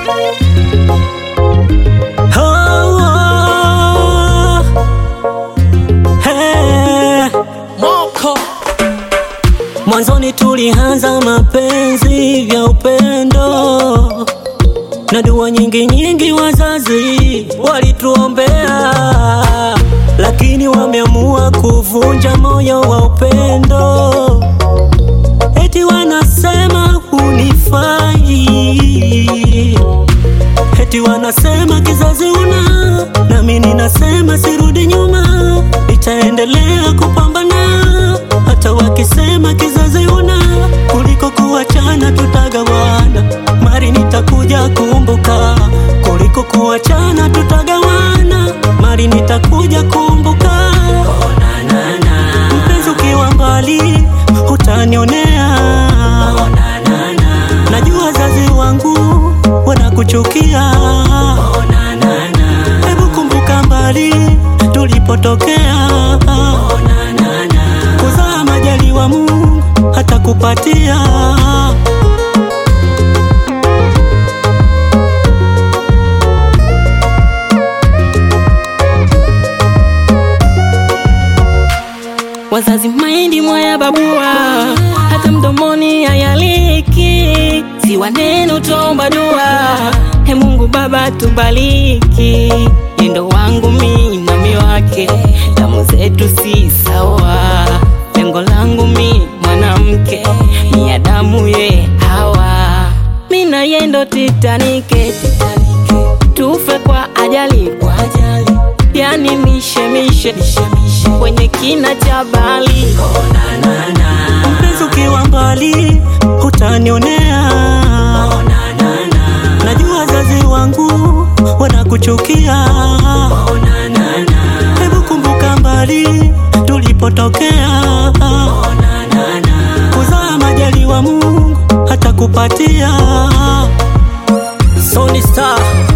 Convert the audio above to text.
Oh, hey. Moko Mwanzoni tulianza mapenzi vya upendo na dua nyingi nyingi, wazazi walituombea, lakini wameamua kuvunja moyo wa upendo. Eti wanasema hunifai, eti wanasema kizazi una, nami ninasema sirudi nyuma, nitaendelea kupambana hata wakisema kizazi una, kuliko kuachana tutagawana, mari nitakuja kumbuka, kuliko kuachana tutagawana, mari nitakuja kumbuka. Mpenzi ukiwa mbali utanionea, najua wazazi wangu wanakuchukia. Hebu kumbuka mbali tulipotokea, kuzaa majaliwa Mungu hatakupatia. wazazi mahindi mwaya babua hata mdomoni hayaliki siwa neno tomba dua he Mungu Baba tubariki nendo wangu mi nami wake damu zetu si sawa lengo langu mi mwanamke ni ya damu ye hawa mi na yendo titanike titanike tufe kwa ajali kwa ajali yani mishemishe kwenye kina cha bali Mpenzi ukiwa mbali utanionea, najua wazazi wangu wanakuchukia. Hebu kumbuka mbali tulipotokea, kuzaa majaliwa Mungu hatakupatia. Sony Star